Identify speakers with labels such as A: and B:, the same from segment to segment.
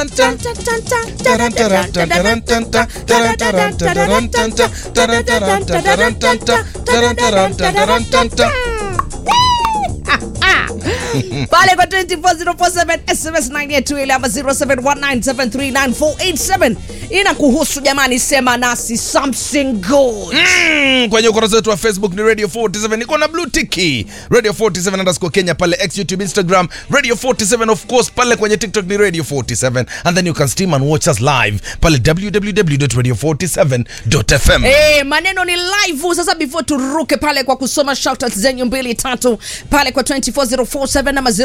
A: pale kwa 24047 sms 982 ama 0719739487 inakuhusu jamani sema nasi something good
B: Mm, kwenye ukurasa wetu wa facebook ni radio 47 niko na blue tiki radio 47 underscore kenya pale x youtube instagram radio 47 of course pale kwenye tiktok ni radio 47 and then you can stream and watch us live pale www.radio47.fm
A: Eh, maneno ni live sasa before turuke pale kwa kusoma shoutouts zenyu mbili tatu pale kwa 24047 ama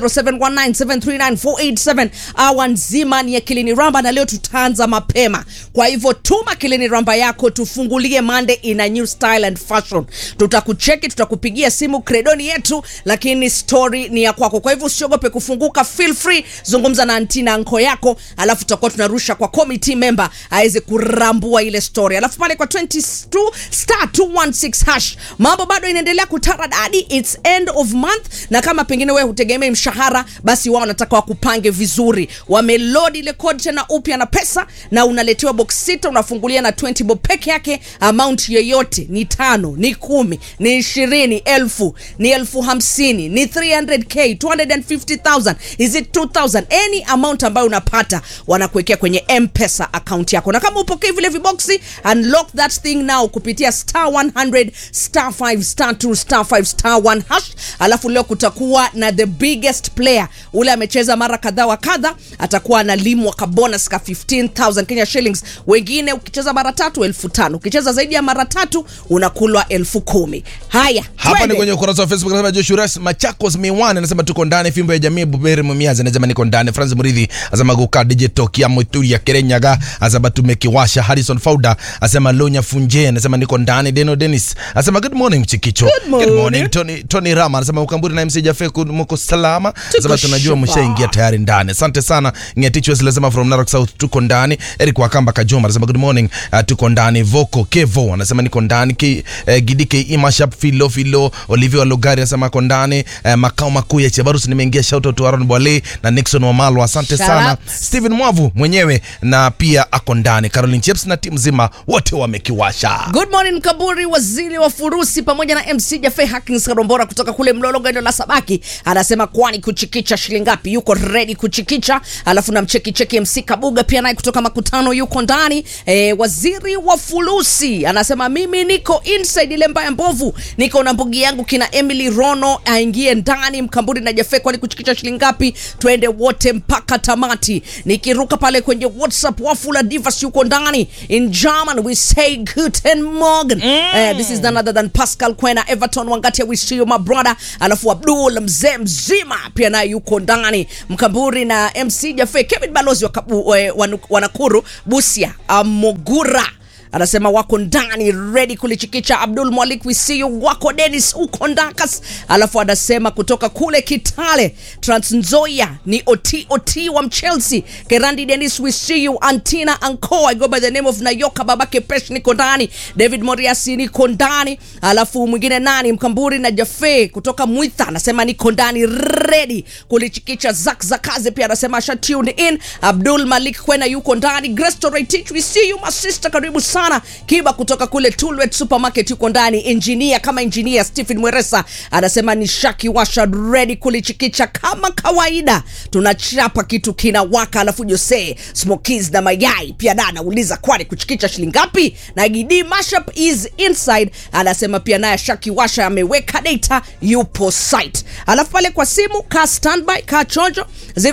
A: 0719739487 awa nzima ni ya kilini ramba na leo tutaanza mapema kwa hivyo tuma kilini ramba yako tufungulie mande in a new style and fashion tutakucheki tutakupigia simu kredoni yetu lakini story ni ya kwako kwa hivyo usiogope kufunguka feel free zungumza na antina anko yako alafu tutakuwa tunarusha kwa committee member aweze kurambua ile story alafu pale kwa 22 star 216 hash mambo bado inaendelea kutaradadi its end of month na kama pengine wewe hutegemei mshahara basi wao wanataka wakupange vizuri wamelodi ile code tena upya na pesa na unaletewa box sita unafungulia na 20 bob peke yake amount yoyote ni tano ni kumi ni ishirini elfu ni elfu hamsini ni 300k 250000 is it 2000 any amount ambayo unapata wanakuwekea kwenye mpesa account yako na kama upokei vile viboksi unlock that thing now kupitia star 100 star 5 star 2 star 5 star 1 hash alafu leo kutakuwa na the biggest player ule amecheza mara kadha wa kadha atakuwa analimwa ka bonus ka 15000 kenya shillings wengine ukicheza mara tatu elfu tano ukicheza zaidi ya mara tatu unakulwa elfu kumi haya
B: hapa ni
A: twende.
B: kwenye ukurasa wa facebook anasema joshua ras machakos miwani anasema tuko ndani fimbo ya jamii buberi mumiazi anasema niko ndani francis mridhi asema guka digital kia muturia kerenyaga asema tumekiwasha harrison fauda asema lonya funje anasema niko ndani deno dennis asema good morning mchikicho
A: Good morning.
B: tony, tony rama anasema ukamburi na mc jafe ku- mko salama asema tunajua
A: shupa.
B: mshaingia tayari ndani asante sana ngetichwes anasema from narok south tuko ndani eric wakamba kajoma anasema good morning uh, tuko ndani voko kevo anasema niko ndani Ki, eh, gidike imashap filo filo olivia lugari anasema ako ndani eh, makao makuu ya chebarus nimeingia shoutout to aron bwale na nixon wamalo asante
A: Shout
B: sana
A: out.
B: stephen mwavu mwenyewe na pia ako ndani caroline chips na timu zima wote wamekiwasha
A: Good morning Kaburi, waziri wa furusi pamoja na MC Jafe Hakins Karombora kutoka kule Mlolo gendo la Sabaki anasema kwani kuchikicha shilingi ngapi? Yuko ready kuchikicha. Alafu na mcheki cheki MC Kabuga pia naye kutoka makutano yuko ndani. E, waziri wa furusi anasema mimi niko inside ile mbaya mbovu, niko na mbugi yangu kina Emily Rono aingie ndani. Mkamburi na Jafe, kwani kuchikicha shilingi ngapi? Twende wote mpaka tamati. Nikiruka pale kwenye WhatsApp Wafula Divas yuko ndani. In German we say guten Morgen. Eh, this is none other than Pascal Kwena Everton Wangatia we see you my brother. Alafu Abdul mzee mzima pia naye yuko ndani. Mkamburi na MC Jafe Kevin Balozi wa Kabu- eh, wanu- wanakuru Busia Amogura anasema wako ndani ready kulichikicha abdul mwalik we see you wako denis uko ndakas alafu anasema kutoka kule kitale transnzoia ni ot ot wa mchelsea kerandi denis we see you antina anko i go by the name of nayoka babake pesh niko ndani david moriasi niko ndani alafu mwingine nani mkamburi na jafe kutoka mwitha anasema niko ndani ready kulichikicha zak zakaze pia anasema asha tuned in abdul malik kwena yuko ndani grestoratich we see you my sister karibu sana kiba kutoka kule tulwet supermarket yuko ndani engineer kama engineer stephen mweresa anasema ni shaki washa ready kulichikicha kama kawaida tunachapa kitu kinawaka alafu jose smokies na mayai pia na anauliza kwani kuchikicha shilingi ngapi na gidi mashup is inside anasema pia naye shaki washa ameweka data yupo site alafu pale kwa simu ka standby ka chonjo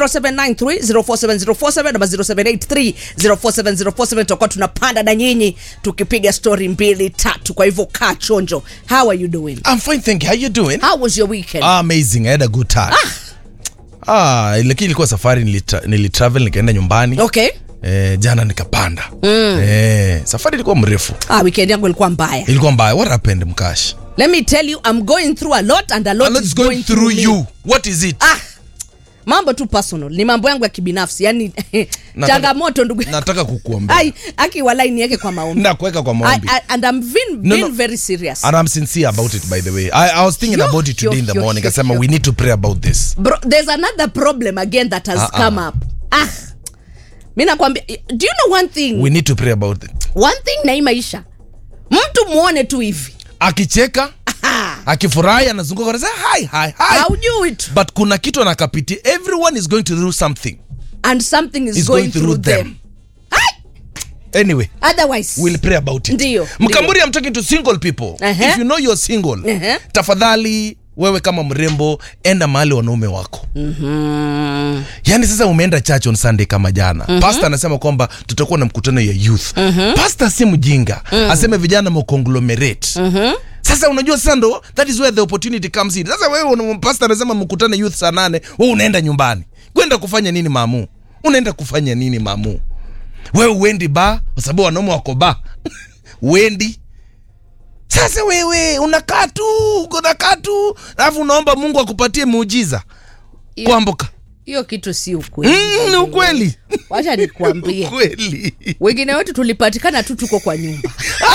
A: 0793047047 ama 0783047047 tutakuwa tunapanda na nyinyi tukipiga story mbili tatu kwa hivyo kaa chonjo how are you doing
B: I'm fine thank you how you doing
A: how was your weekend
B: amazing i had a good time ah, lakini ilikuwa safari nilitra, nilitravel nikaenda nyumbani
A: okay
B: eh, jana nikapanda mm. eh, safari ilikuwa mrefu
A: ah, weekend yangu ilikuwa mbaya
B: ilikuwa mbaya what happened mkash
A: let me tell you i'm going through a lot and a lot,
B: a lot
A: is
B: is going through
A: me.
B: you what is it
A: ah mambo tu personal ni mambo yangu ya kibinafsi yani
B: Nataka-
A: changamoto ndugu yangu.
B: nataka kukuombea
A: ai aki walai niweke kwa maombi
B: na kuweka kwa
A: I,
B: maombi
A: I, and i'm being,
B: No,
A: being
B: no.
A: very serious
B: and i'm sincere about it by the way i, I was thinking
A: Yo,
B: about it
A: yo,
B: today in the
A: yo,
B: morning
A: yo,
B: kasema
A: yo.
B: we need to pray about this
A: Bro, there's another problem again that has
B: Ah, ah.
A: come up ah mi nakwambia do you know one thing
B: we need to pray about it
A: one thing na hii maisha mtu muone tu hivi
B: akicheka akifurahi anazunguka anasema hi hi hi
A: haujui tu
B: but kuna kitu anakapitia everyone is going to do something
A: and something is
B: is
A: going,
B: going
A: through,
B: through
A: them,
B: them anyway
A: otherwise
B: we'll pray about it
A: Ndiyo,
B: mkamburi i'm talking to single people
A: Ehe.
B: if you know you're single
A: Ehe.
B: tafadhali wewe kama mrembo enda mahali wanaume wako mm-hmm. yaani sasa umeenda church on sunday kama jana mm-hmm. pasta anasema kwamba tutakuwa na mkutano ya youth mm-hmm. pasta si mjinga mm-hmm. aseme vijana mconglomerate mm-hmm. sasa unajua sasa ndo that is where the opportunity comes in sasa wewe una- pasta anasema mkutane youth saa nane wewe unaenda nyumbani kwenda kufanya nini mamu unaenda kufanya nini mamu wewe uendi ba kwa sababu wanaume wako ba uendi sasa wewe unakaa tu unakaa tu alafu unaomba mungu akupatie muujiza
A: Hiyo-
B: kuambuka
A: hiyo kitu si ukweli
B: Mm, ni ukweli
A: wacha nikuambie
B: ukweli
A: wengine wetu tulipatikana tu tuko kwa nyumba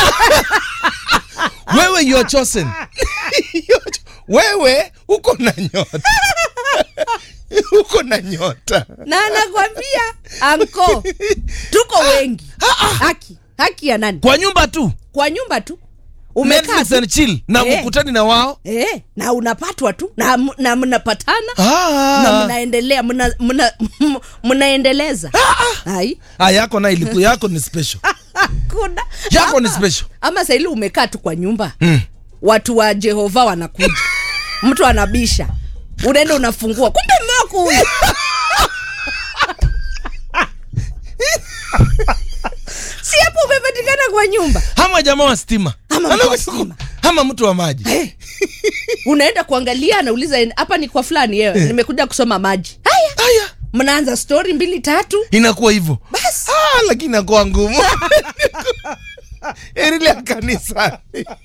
B: wewe you are chosen You are cho- wewe uko na nyota uko na nyota
A: na anakwambia anko tuko wengi haki haki ya nani
B: kwa nyumba tu
A: kwa nyumba tu umekaa
B: Netflix
A: tu
B: and chill na
A: Eh.
B: mkutani na wao
A: eh, na unapatwa tu na, m- na mnapatana
B: Ah.
A: na mnaendelea mna- mna- m- mnaendeleza ai
B: ah, yako na iliku yako ni special
A: kuna
B: Yako ni
A: ama-
B: special.
A: ama saili umekaa tu kwa nyumba
B: Mm.
A: watu wa jehova wanakuja mtu anabisha unaenda unafungua kumbe mmewako huyu si hapo umepatikana kwa nyumba
B: ama jamaa wa stima
A: Ama mtu wa
B: Ama-
A: stima.
B: ama mtu wa maji
A: Eh. unaenda kuangalia anauliza hapa ni kwa fulani yewe nimekuja kusoma maji haya
B: haya
A: mnaanza stori mbili tatu
B: inakuwa hivyo
A: Basi.
B: ah, lakini inakuwa ngumu erile ya kanisa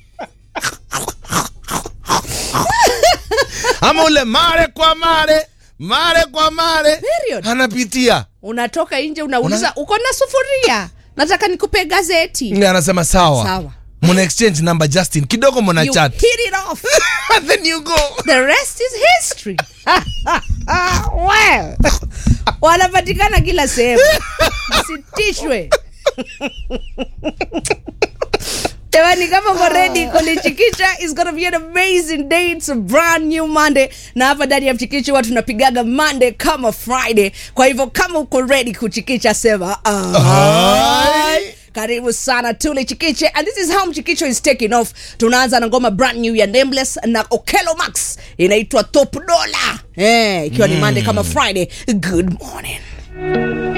B: ama ule mare kwa mare mare kwa mare
A: Period.
B: anapitia
A: unatoka nje unauliza
B: Una-
A: uko na sufuria nataka nikupe gazeti
B: Nge anasema sawa
A: Sawa.
B: muna exchange number justin kidogo muna
A: you
B: chat
A: hit it off
B: and then you go
A: the rest is history well, wanapatikana kila sehemu msitishwe jamani kama uko ready kulichikisha is gonna be an amazing day it's a brand new monday na hapa ndani ya mchikichi huwa tunapigaga monday kama friday kwa hivyo kama uko ready kuchikisha sema
B: Aye.
A: karibu sana tule chikiche and this is how mchikicho is taking off tunaanza na ngoma brand new ya nameless na okelo max inaitwa top dola eh, ikiwa ni monday kama friday good morning